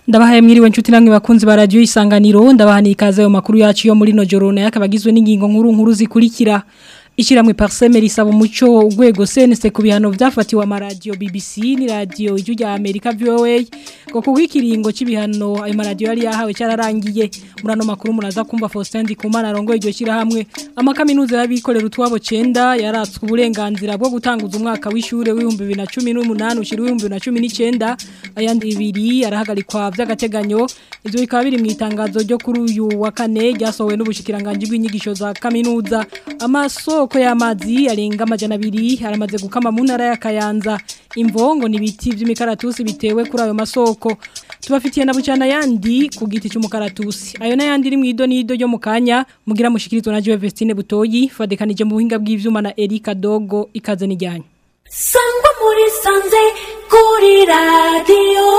Ndabahaye mwiriwe nshuti namwe bakunzi ba radio isanganiro ndabahani ikaze yo makuru yacu yo muri no jorone yakabagizwe n'ingingo nkuru nkuru zikurikira Ishiramwe parseme risaba umuco ugwego sense ku bihano vyafatiwe amaradio BBC ni radio iju rya America VOA ngo kugikiringo c'ibihano ayo maradio yari yahawe cyararangiye murano makuru muraza kumva Faustin Ndikumana arongo iryo shira hamwe amakaminuza y'abikorera utwabo 9 yaratswe uburenganzira bwo gutanguza umwaka w'ishure w'ibihumbi 2018 ushira w'ibihumbi 2019 ayandi ibiri arahagarikwa vy'agateganyo ivyo bikaba biri mu itangazo ryo kuri uyu wa kane ryasohowe n'ubushikiranganje bw'inyigisho za kaminuza amaso amasoko y'amazi arenga amajana abiri aramaze gukama mu ntara ya Kayanza imvongo n'ibiti by'imikaratusi bitewe kuri ayo masoko tubafitiye na bucana yandi ku giti cy'umukaratusi ayo nayandi iri mu ido n'ido ryo mu kanya mugira mushikirizwa na Joe Vestine Butoyi fadekanije mu buhinga bw'ivyuma na Erika Dogo ikaze nijyanye sangwa muri sanze kuri radio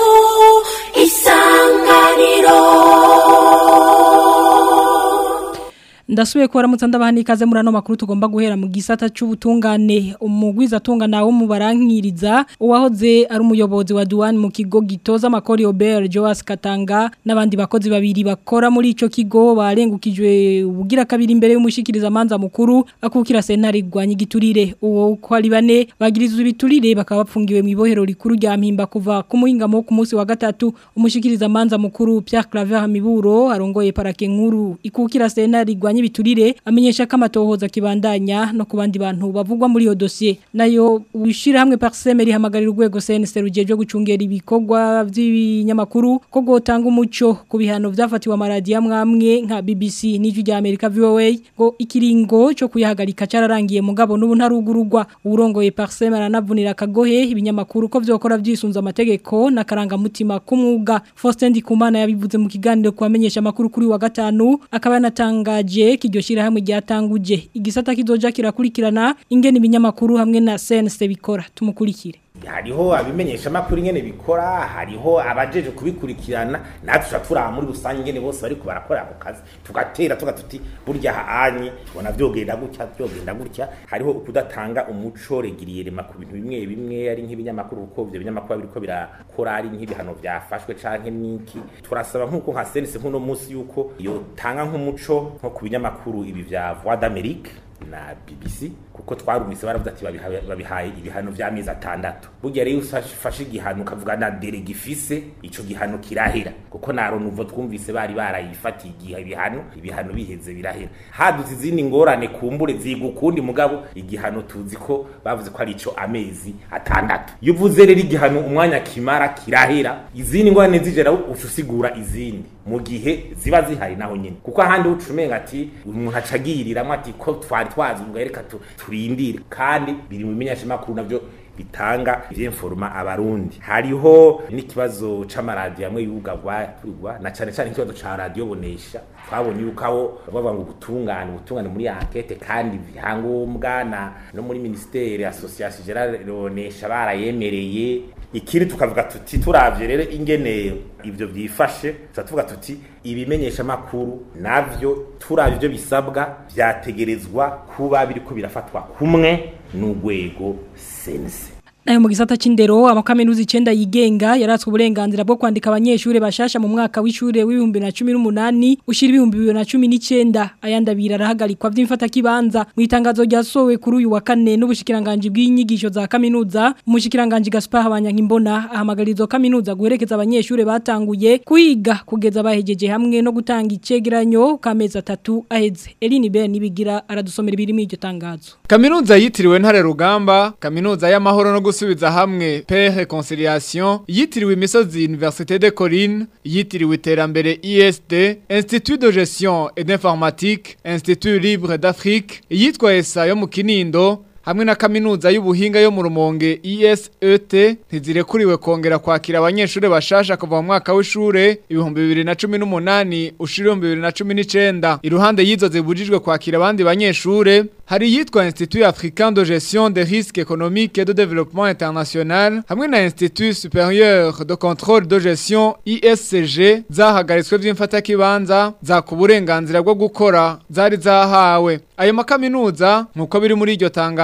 isanganiro Ndasubiye ko baramutse ndabahani ikaze muri ano makuru tugomba guhera mu gisata c'ubutungane umugwiza tungana wo mu barankiriza uwahoze ari umuyobozi wa Duane mu kigo gitoza amakori Robert Joas Katanga n'abandi bakozi babiri bakora muri ico kigo barengukijwe ubugira kabiri imbere y'umushikiriza manza mukuru akukira sentare gwanye giturire uwo ko ari bane bagirizwe ibiturire bakaba bapfungiwe mu ibohero rikuru rya mpimba kuva ku muhingamo ku munsi wa gatatu umushikiriza manza mukuru Pierre Claver Hamiburo arongoye parake nkuru ikukira sentare gwanye biturire amenyesha ko amatohoza kibandanya no ku bandi bantu bavugwa muri iyo dossier nayo wishira hamwe parseme rihamagarira urwego CNC rujeje gucungera ibikorwa by'ibinyamakuru ko gotanga umuco ku bihano vyafatiwe amaradi amwamwe nka BBC n'iju rya America VOA ngo ikiringo cyo kuyahagarika cararangiye mugabo n'ubu ntarugurugwa urongoye parseme aranavunira kagohe ibinyamakuru ko vyokora vyisunza amategeko na karanga mutima kumwuga Faustin Ndikumana yabivuze mu kiganiro kwamenyesha amakuru kuri wa gatanu akaba yanatangaje kiryo shira hamwe ryatanguje igisata kizoja kirakurikirana ingene ibinyamakuru hamwe na CNC bikora tumukurikire hariho abimenyesha makuru ingene bikora hariho abajeje kubikurikirana natwe turatura muri rusange ingene bose bariko barakora ako kazi tugatera tuga tuti burya haanye tubona vyogenda gutya vyogenda gutya hariho ukudatanga umuco regiriye rema ku bintu bimwe bimwe ari nk'ibinyamakuru kuko ivyo binyamakuru biriko birakora ari nk'ibihano vyafashwe canke niki turasaba nk'uko nka sense nk'uno munsi yuko yotanga nk'umuco nko ku binyamakuru ibi vya Voix d'Amérique na BBC kuko twarumise baravuze ati babihaye ibihano vy'amezi atandatu burya rero ufashe igihano ukavuga na dere gifise ico gihano kirahera kuko na ronuvo twumvise bari barayifatiye igihe ibihano ibihano biheze birahera hadutse izindi ngorane kumbure ziga ukundi mugabo igihano tuzi ko bavuze ko ari ico amezi atandatu iyo uvuze rero igihano umwanya kimara kirahera izindi ngorane zijera ucusigura izindi mu gihe ziba zihari naho nyine kuko ahandi ucumenga ati umuntu acagiriramwe ati ko twari twazi ubwo reka turindire kandi biri mu bimenyeshamakuru navyo bitanga ivy'informa abarundi hariho n'ikibazo c'amaradiyo amwe yugagwa turigwa na cane cane ikibazo ca radio bonesha twabonye yuko abo bavuga ngo gutungana ubutungane muri enquête kandi bihangombwa na no muri ministere association Gerard Bonesha barayemereye ikiri tukavuga tuti turavye rero ingene ivyo byifashe tuvuga tuti ibimenyesha makuru navyo turavye ivyo bisabwa vyategerezwa kuba biriko birafatwa kumwe n'ugwego sense Ayo mu gisata c'indero amakaminuza 9 yigenga yaratswe uburenganzira bwo kwandika abanyeshure bashasha mu mwaka w'ishure w'ibihumbi na 18 ushira ibihumbi 2019 ayanda birarahagarikwa vy'imfata kibanza mu itangazo ryasowe kuri uyu wa kane n'ubushikiranganje bw'inyigisho za kaminuza umushikiranganje Gaspar Habanyankimbona ahamagarizo kaminuza guherekeza abanyeshure batanguye kwiga kugeza bahejeje hamwe no gutanga icegeranyo kameza atatu aheze Eline Ben nibigira aradusomera ibiri mu iryo tangazo Kaminuza yitiriwe ntare rugamba kaminuza y'amahoro no gusubiza hamwe Père Reconciliation yitiriwe imisozi Université de Corinne yitiriwe iterambere ISD Institut de gestion et d'informatique Institut libre d'Afrique yitwa ESA yo mu Kinindo hamwe na kaminuza y'ubuhinga yo mu rumonge ISET ntizirekuriwe kongera kwakira abanyeshuri bashasha kuva mu mwaka w'ishure ibihumbi bibiri na cumi n'umunani ushira ibihumbi bibiri na cumi n'icenda iruhande y'izo zibujijwe kwakira abandi banyeshure hari yitwa Institut Africain de Gestion des Risques Économiques et de Développement International hamwe na Institut Supérieur de Contrôle de Gestion ISCG zahagaritswe vy'imfatakibanza za ku burenganzira bwo gukora zari zahawe ayo makaminuza nk'uko biri muri iryo tangazo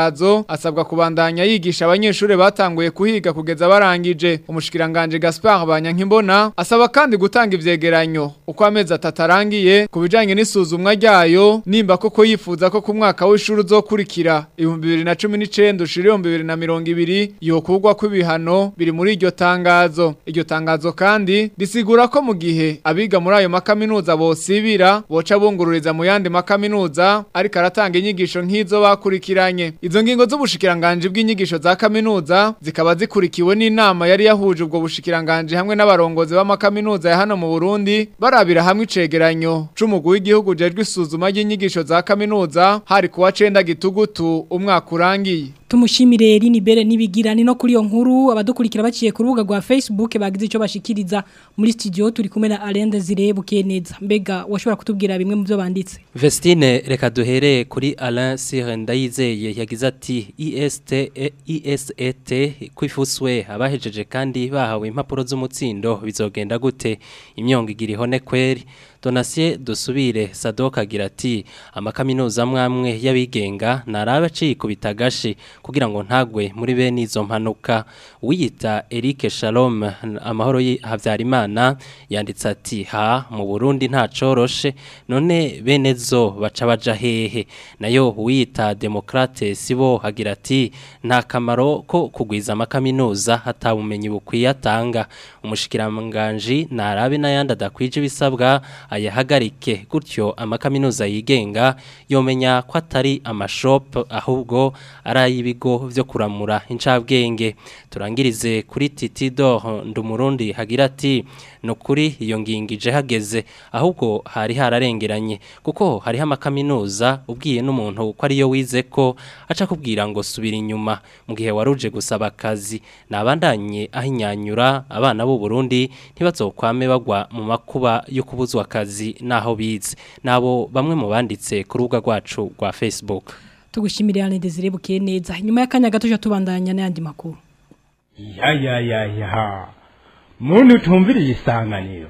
tangazo asabwa kubandanya yigisha abanyeshuri batanguye kuhiga kugeza barangije umushikiranganje Gaspard Banyankimbona asaba kandi gutanga ivyegeranyo uko amezi atatarangiye kubijanye n'isuzumwa ryayo nimba koko yifuza ko ku mwaka w'ishuri uzokurikira 2019 ushiri 2020 yokugwa kw'ibihano biri muri iryo tangazo iryo tangazo kandi risigura ko mu gihe abiga muri ayo makaminuza bosibira boca bungururiza mu yandi makaminuza ariko aratanga inyigisho nk'izo bakurikiranye izo ngingo z'ubushikiranganje bw'inyigisho za kaminuza zikaba zikurikiwe n'inama yari yahuje ubwo bushikiranganje hamwe n'abarongozi b'amakaminuza ya hano mu Burundi barabira hamwe icegeranyo c'umugwi w'igihugu jejwe isuzuma ry'inyigisho za kaminuza hari kuwa 9 gitugutu umwaka urangiye Tumushimire Rini Bere nibigirani no kuri yo nkuru abadukurikira baciye ku rubuga rwa Facebook bagize ico bashikiriza muri studio turi kumwe na Alende Zirebuke neza mbega washobora kutubwira bimwe mu byo banditse Vestine reka duhere kuri Alain Sire Ndayizeye yagize ati IST ISET kwifuswe abahejeje kandi bahawe impapuro z'umutsindo bizogenda gute imyongo igira ihone kweri Donatien dusubire Sadoka agira ati amakaminuza mwamwe y'abigenga narabe cikubita gashi kugira ngo ntagwe muri bene izo mpanuka wiyita Eric Shalom amahoro Havyarimana yanditse ati ha mu Burundi nta coroshe none bene zo baca baja hehe nayo wiyita Demokrate sibo agira ati nta kamaro ko kugwiza amakaminuza hatabumenyi bukwiye atanga umushikiranganje narabe n'ayandi adakwije ibisabwa ayahagarike gutyo amakaminuza yigenga yomenya ko atari amashop ahubwo ari ay'ibigo byo kuramura incabwenge turangirize kuri Titido ndumurundi hagira ati no kuri iyo ngingije hageze ahubwo hari hararengeranye kuko hariho amakaminuza ubwiye n'umuntu ko ariyo wize ko aca kubwira ngo subira inyuma mu gihe waruje gusaba akazi nabandanye ahinyanyura abana b'u Burundi ntibazokwame bagwa mu makuba yo kubuzwa akazi naho bize nabo bamwe mu banditse ku rubuga rwacu rwa Facebook tugushimire Alende Zirebuke neza nyuma y'akanya gato tubandanya n'andi makuru ya ya ya ya muntu utumviriye isanganiro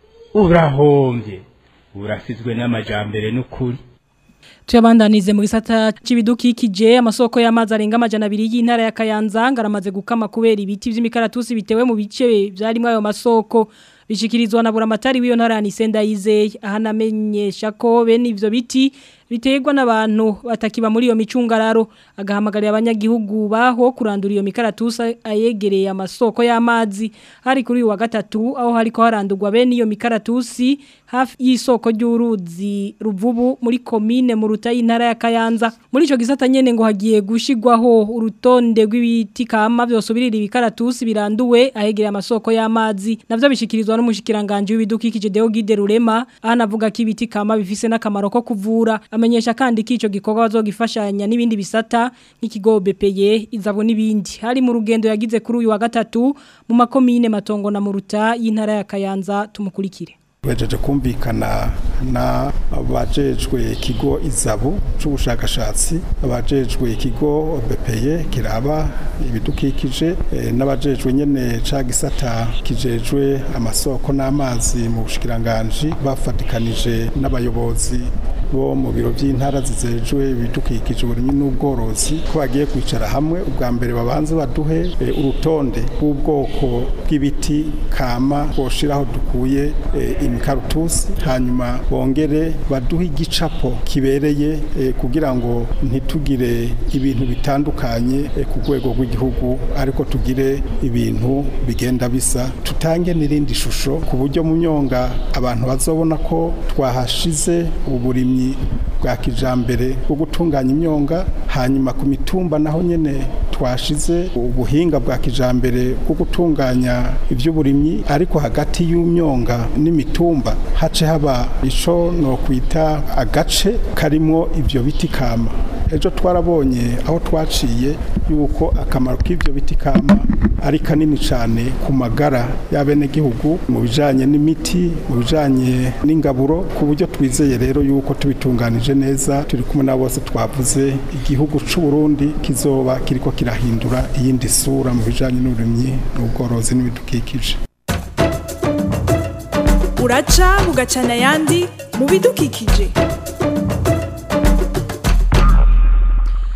urahombye urasizwe n'amajambere n'ukuri Tuyabandanize mu gisata c'ibidukikije amasoko y'amazi arenga amajana abiri y'intara ya Kayanza ngaramaze gukama kubera ibiti vy'imikaratusi bitewe mu bice vyarimo ayo masoko bishikirizwa na buramatari w'iyo ntara Nisenda Yizeye ahanamenyesha ko bene ivyo biti biterwa n'abantu batakiba muri iyo micungararo agahamagarira abanyagihugu baho kurandura iyo mikaratusa ayegereye amasoko y'amazi hari kuri uyu wa gatatu aho hariko harandurwa bene iyo mikaratusi hafi y'isoko ry'uruzi ruvubu muri komine mu ruta y'intara ya Kayanza muri ico gisata nyene ngo hagiye gushigwaho urutonde rw'ibiti kama byosubirira ibikaratusi biranduwe ahegereye amasoko y'amazi navyo bishikirizwa n'umushikiranganje w'ibidukikije Deogide Rurema ahanavuga ko ibiti kama bifise n'akamaro ko kuvura amenyesha kandi ko ico gikorwa bazogifashanya n'ibindi bisata nk'ikigo BPE izabo n'ibindi hari mu rugendo yagize kuri uyu wa gatatu mu makomine matongo na muruta y'intara ya Kayanza tumukurikire Wejeje kumvikana na abajejwe ikigo izabu c'ubushakashatsi abajejwe ikigo BPE kiraba ibidukikije e, n'abajejwe nyene ca gisata kijejwe amasoko n'amazi mu bushikiranganje bafatikanije n'abayobozi bo mu biro by'intara zizejwe ibidukikije uburimyi n'ubworozi ko bagiye kwicara hamwe ubwa mbere babanze baduhe e, urutonde rw'ubwoko bw'ibiti kama boshiraho dukuye e, imikarutusi hanyuma bongere baduhe igicapo kibereye e, kugira ngo ntitugire ibintu bitandukanye e, ku rwego rw'igihugu ariko tugire ibintu bigenda bisa tutange n'irindi shusho ku buryo mu myonga abantu bazobona ko twahashize uburimyi bwa kijambere bwo gutunganya imyonga hanyuma ku mitumba naho nyene twashize ubuhinga bwa kijambere bwo gutunganya ivy'uburimyi ariko hagati y'umyonga n'imitumba hace haba ico no kwita agace karimo ivyo biti kama ejo twarabonye aho twaciye yuko akamaro k'ivyo biti kama ari kanini cyane ku magara y'abenegihugu mu bijanye n'imiti mu bijanye n'ingaburo ku buryo twizeye rero yuko tubitunganije neza turi kumwe na bose twavuze igihugu c'u Burundi kizoba kiriko kirahindura iyindi sura mu bijanye n'uburimyi n'ubworozi n'ibidukikije uraca bugacana ayandi mu bidukikije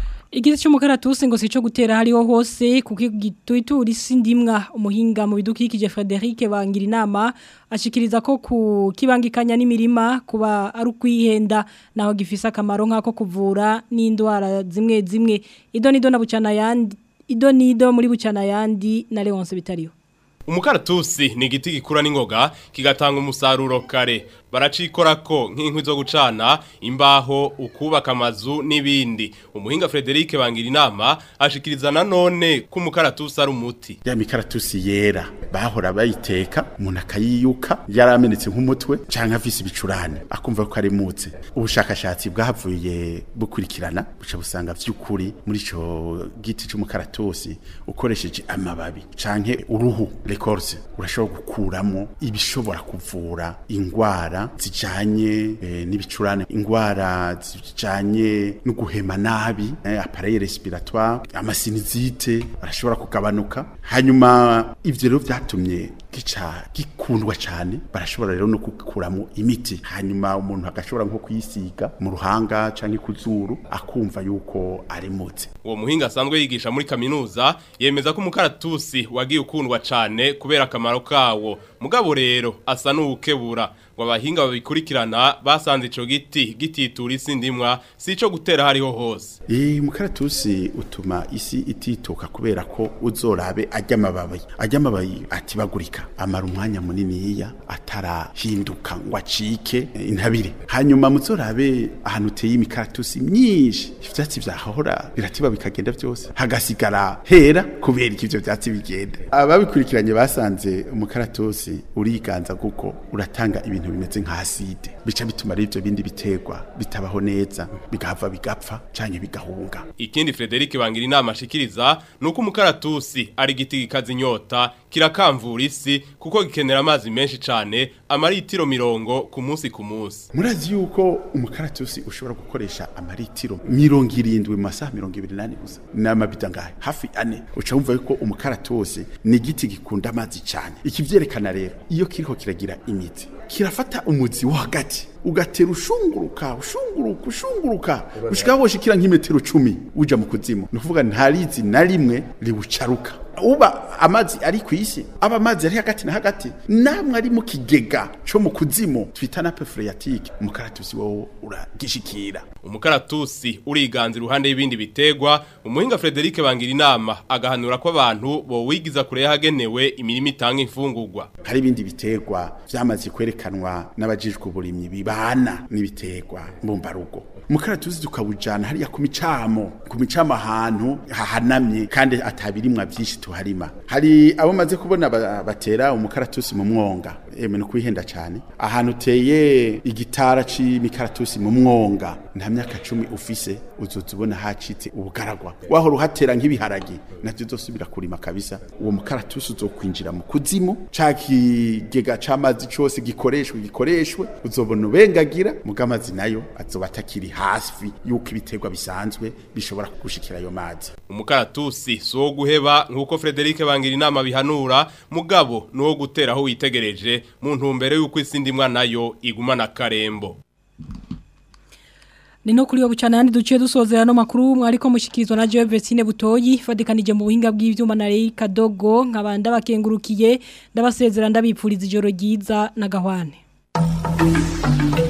Igiti cy'umukaratusi ngo sico gutera hariho hose kuko igituitura isi ndimwa umuhinga mu bidukikije Frederic bangira inama ashikiriza ko ku kibangikanya n'imirima kuba ari ukwihenda naho gifise akamaro nk'ako kuvura n'indwara zimwe zimwe ido nido na bucana yandi ido nido muri bucana yandi na Leonce bitariho Umukaratusi ni igiti gikura n'ingoga kigatanga umusaruro kare baracikorako nk'inkwi zo gucana imbaho ukubaka amazu n'ibindi umuhinga Frederic bangira inama ashikiriza nanone ko umukaratusi ari umuti ya mikaratusi yera bahora bayiteka umuntu akayiyuka yaramenetse nk'umutwe canke afise ibicurane akumva ko ari mutse ubushakashatsi bwahavuye bukurikirana buca busanga vy'ukuri muri ico giti c'umukaratusi ukoresheje amababi canke uruhu records urashobora gukuramo ibishobora kuvura ingwara zijanye eh, n'ibicurane ingwara zijanye no guhema nabi eh, appareil respiratoire amasinizite arashobora kugabanuka hanyuma ivyo rero vyatumye gica gikundwa cyane barashobora rero no kukuramo imiti hanyuma umuntu agashobora nko kuyisiga mu ruhanga canke ku zuru akumva yuko ari mutse uwo muhinga asanzwe yigisha muri kaminuza yemeza ko umukaratusi wagiye ukundwa cyane kubera akamaro kawo mugabo rero asa n'uwukebura ngo abahinga babikurikirana basanze ico giti gititura isi ndimwa si ico gutera hariho hose Eh umukaratusi utuma isi itituka kubera ko uzorabe ajya amababi ajya amababi atibagurika amara umwanya munini yiya atarahinduka ngo acike eh, intabire hanyuma muzorabe ahantu uteye imikaratusi myinshi ivyatsi vyahora biratiba bikagenda vyose hagasigara hera kubera iki ivyo vyatsi bigenda ababikurikiranye basanze umukaratusi uriganza kuko uratanga ibintu bimeze nka acide bica bituma ari ivyo bindi biterwa bitabaho neza bigahava bigapfa canke bigahunga ikindi Frederic bangira inama ashikiriza nuko umukaratusi ari igiti gikaza inyota kirakamvura isi kuko gikenera amazi menshi cane amaritiro mirongo ku munsi ku munsi murazi yuko umukaratusi ushobora gukoresha amaritiro mirongo irindwi mu masaha mirongo ibiri n'ane gusa n'amabita ngahe hafi ane uca wumva yuko umukaratusi ni igiti gikunda amazi cyane ikivyerekana rero iyo kiriko kiragira imizi kirafata umuzi wo hagati ugatera ushunguruka ushunguruka ushunguruka ushika woshikira nk'imetero cumi uja mu kuzimu ni ukuvuga ntarizi na rimwe riwucaruka uba amazi ari ku isi aba amazi ari hagati na hagati namwe ari mu kigega co mu kuzimu twita na phreatique umukaratusi wowo uragishikira umukaratusi uriganza iruhande y'ibindi bitegwa umuhinga Frederic bangira inama agahanura ko abantu bo wigiza kure yahagenewe imirimo itanga imfungurwa hari ibindi biterwa vyamaze kwerekanwa n'abajijwe uburimyi bibana n'ibiterwa mbumbarugo umukaratusi tukawujana hariya ku micamo ku micamo ahantu hahanamye kandi atabirimwa byinshi tuharima hari abo maze kubona ba- batera umukaratusi mu mwonga eme no kwihenda cyane ahantu uteye igitara c'imikaratusi mu mwonga nta myaka cumi ufise uzoza ubona hacitse ubugaragwa wahora uhatera nk'ibiharagi navyo uzosubira kurima kabisa uwo mukaratusi uzokwinjira mu kuzimu ca kigega c'amazi cose gikoreshwe gikoreshwe uzobona ubengagira muga amazi nayo azoba atakiri hafi yuko ibiterwa bisanzwe bishobora gushikira ayo mazi umukaratusi si uwo guheba nk'uko Frederic bangira inama bihanura mugabo ni uwo gutera aho witegereje mu ntumbero y'uko isi ndimwa nayo igumana karembo ni no kuri yo bucana yandi duciye dusozera no makuru mwariko mushikirizwa na Joe Vestine Butoyi fadikanije mu buhinga bw'ivyuma na Rei Kadogo nkabanda bakengurukiye ndabasezera ndabipfuriza ijoro ryiza na gahwane